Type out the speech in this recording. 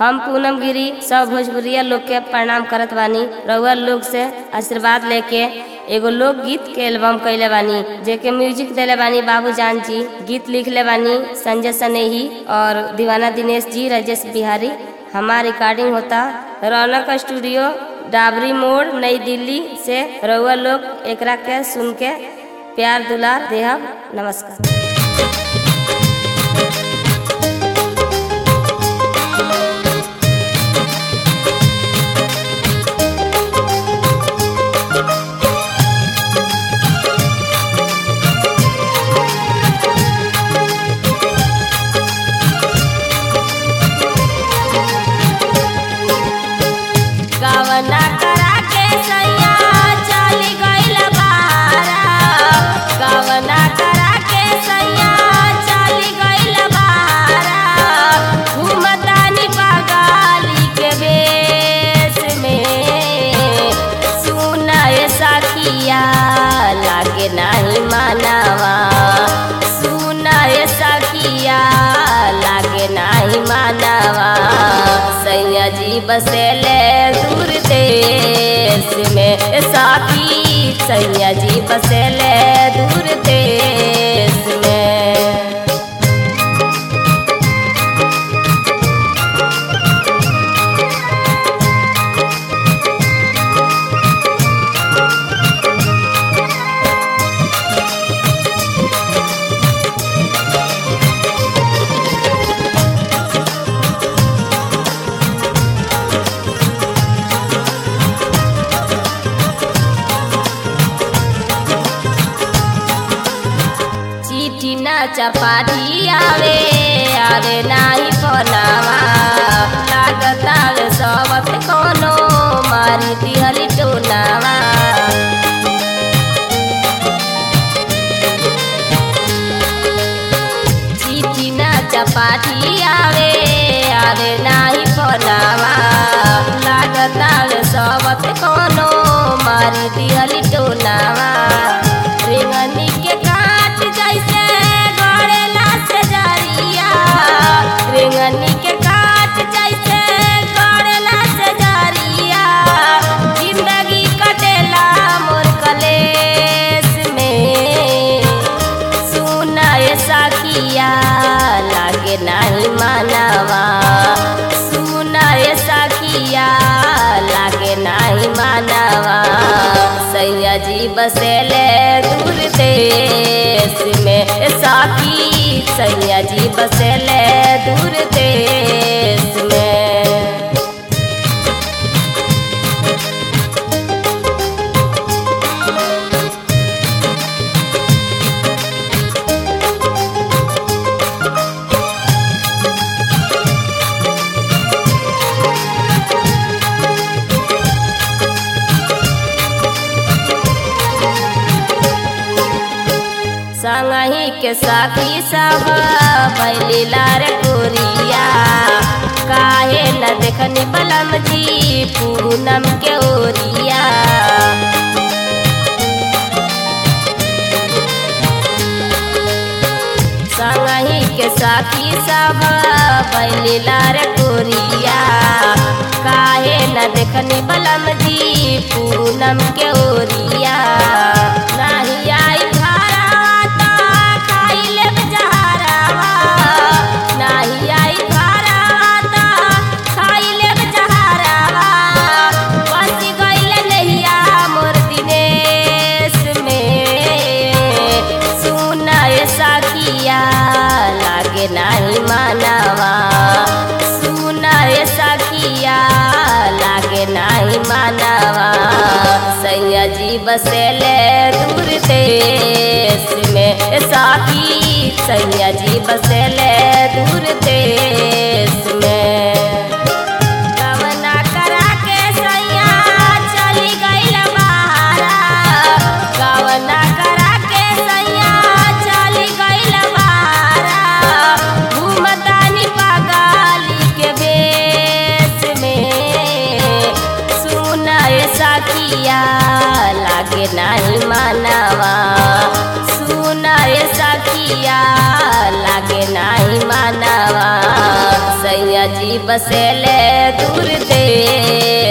हम पूनम गिरी सब भोजपुरिया लोग के प्रणाम करत बानी रउआ लोग से आशीर्वाद लेके एगो लोकगीत के एल्बम कैले बानी जेके म्यूजिक देले बानी बाबू जान जी गीत लिखले बानी संजय सनेही और दीवाना दिनेश जी राजेश बिहारी हमार रिकॉर्डिंग होता रौनक स्टूडियो डाबरी मोड़ नई दिल्ली से रउआ लोग एकरा के सुन के प्यार दुलार देहब नमस्कार कवना करा के सैया चली गइल बारा कवना करा के सैया चली गइल बारा घूमतानी बगाली के बेस में सुनाए सखिया लागे नाही मानवा सुनाए सखिया लागे नाही मानवा सैया जी बसेले दूर देश में साथी सैया जी बसेले दूर देश में चिट्ठी ना चपाटी आवे आवे नाही पनावा लागत आवे सबत कोनो मारी दिहली टोनावा चिट्ठी ना चपाटी आवे आवे नाही पनावा लागत आवे सबत कोनो मारी दिहली टोनावा रेंगनी के काट जैसे गड़ेला से जरिया रेंगनी के काट जैसे गड़ेला से जरिया जिंदगी कटेला मोर कलेस में सुनाए सखिया लागे नहीं मानवा सुनाए सखिया लागे नहीं मानवा सैया जी बसेले दूर देश में साथी सैया जी बसेले दूर देश में संगही के साथी सब बैली लार कोरिया काहे न देखनी बलम जी पूनम के ओरिया संगही के साथी सब बैली लार कोरिया काहे न देखनी बलम जी पूनम के ओरिया नाही आई भारावा खाई लेब जहरावा नाही आई भारावा खाई लेब जहरावा बस गइल नहिया मोर दिनेश में सुनाए सखिया लागे नाही मानवा सुनाए सखिया लागे नाही मानवा सैया जी बसेले दूर देश में साथी सैया जी बसेले दूर देश में कवना करा के सैया चली गइल बारा कवना करा के सैया चली गइल बारा घूमतानी पगाली के बेस में सुनाए सखिया लागे नाही मानवा सुनाए सखिया लागे नाही मानवा सैया बसेले दूर देश